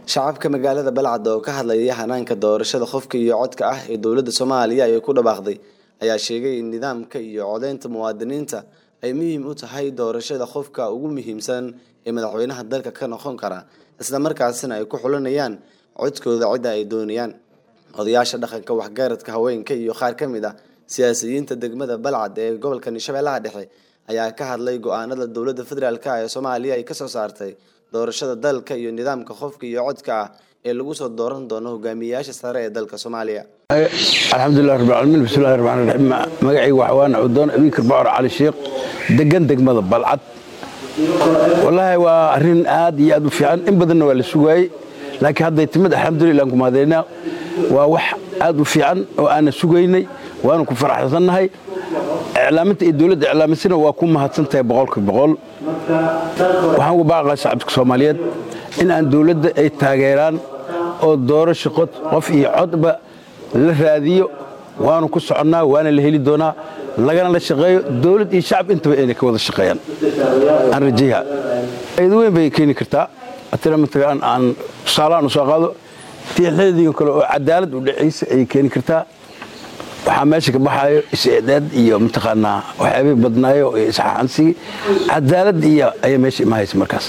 shacabka magaalada balcad oo ka hadlaya hanaanka doorashada qofka iyo codka ah ee dowladda soomaaliya ay ku dhawaaqday ayaa sheegay in nidaamka iyo codeynta muwaadiniinta ay muhiim u tahay doorashada qofka ugu muhiimsan ee madaxweynaha dalka ka noqon kara isla markaasina ay ku xulinayaan codkooda cidda ay doonayaan odayaasha dhaqanka waxgaradka haweenka iyo qaar ka mid ah siyaasiyiinta degmada balcad ee gobolka shabeellaha dhexe ayaa ka hadlay go-aanada dowladda federaalk ee soomaaliya ay kasoo saartay doorashada dalka iyo nidaamka qofka iyo codka ah ee lagu soo dooran doono hogaamiyayaasha sare ee dalka soomaaliya alxamdulilah rabbilcaalamiin bismillahi raxmaan raxiim magacayga waxwaana cudoon abiikar bacor cali sheekh degan degmada balcad wallaahi waa arrin aad iyo aad u fiican in badanna waa la sugaayey laakiin hadday timid alxamdulillah aan ku mahadaynaa waa wax aad u fiican oo aanna sugaynay waanu ku faraxsannahay iclaaminta iyo dowladda iclaamisana waa ku mahadsan tahay boqolka boqol waxaan uga baaqaa shacabka soomaaliyeed in aan dowladda ay taageeraan oo doorasho qof iyo codba la raadiyo waanu ku soconnaa waana la heli doonaa lagana la shaqeeyo dowlad iyo shacab intaba inay ka wada shaqeeyaan aan rajayaha ayad weyn bay keeni kartaa atana mataqaan aan tusaalahaan u soo qaado tiixleediin kale oo cadaalad u dhacaysa ayay keeni kartaa waxaa meesha ka baxaayo is-eedaad iyo mataqaanaa waxyaabay badnaayo iyo isxaxansigi cadaalad iyo ayaa meesha imahaysa markaas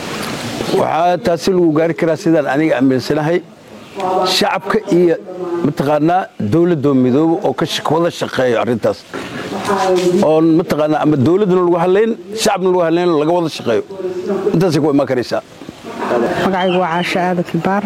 waxaa taasi lagu gaari karaa sidaan aniga aaminsanahay shacabka iyo mataqaanaa dowladoo midoobo oo wada shaqeeyo arrintaas oon mataqaanaa ama dowladduna lagu hadlayn shacabna lagu hadlayn laga wada shaqeeyo intaasay ku imaan karaysaa magacaygu waa caasho aadan kibaar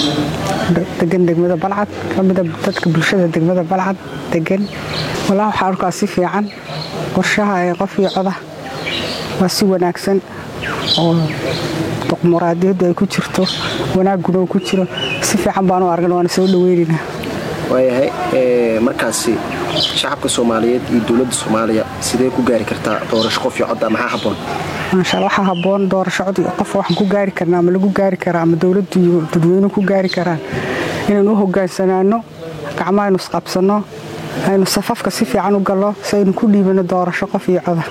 degan degmada balcad ka mida dadka bulshada degmada balcad degan walaa waxaa arkaa si fiican qorshaha ee qof iyo coda waa si wanaagsan oo muraadiyaddu ay ku jirto wanaaguna uu ku jiro si fiican baanu argan waana soo dhaweynayna waayahay markaasi shacabka soomaaliyeed iyo dowladda soomaaliya sidee ku gaari kartaa doorasho qof iyo codda maxaa habboon maashaalla waxaa habboon doorasho cod qof waxaan ku gaari karnaa ama lagu gaari karaa ama dowladdu iyo dadweynuhu ku gaari karaan inaynu u hogaansanaano gacmo aynu isqabsanno aynu safafka si fiican u gallo si aynu ku dhiibano doorasho qof iyo coda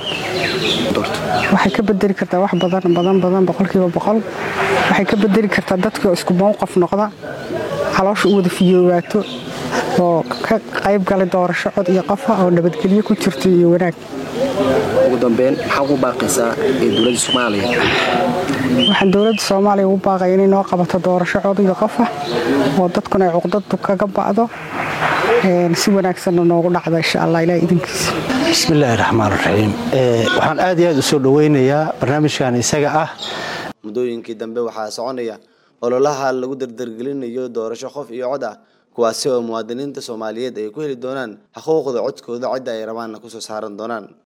waxay ka bedeli kartaa wax badan badan badan boqolkiiba boqol waxay ka bedeli kartaa dadkii oo isku mowqaf noqda caloosha u wada fiyoobaato oo ka qayb galay doorasho cod iyo qofa oo nabadgelyo ku jirto iyo wanaag ugu dambeyn maxaa ugu baaqaysaa ee dowladda soomaaliya waxaan dowladda soomaaliya ugu baaqaya inay noo qabato doorasho cod iyo qofa oo dadkuna ay cuqdadu kaga ba'do si wanaagsanna noogu dhacda insha allah ilaah idinkiisa bismillaahi raxmaan raxiim waxaan aad iyo aad u soo dhoweynayaa barnaamijkan isaga ah muddooyinkii dambe waxaa soconaya ololaha lagu dardargelinayo doorasho qof iyo cod ah kuwaasi oo muwaadiniinta soomaaliyeed ay ku heli doonaan xuquuqda codkooda cidda ay rabaanna kusoo saaran doonaan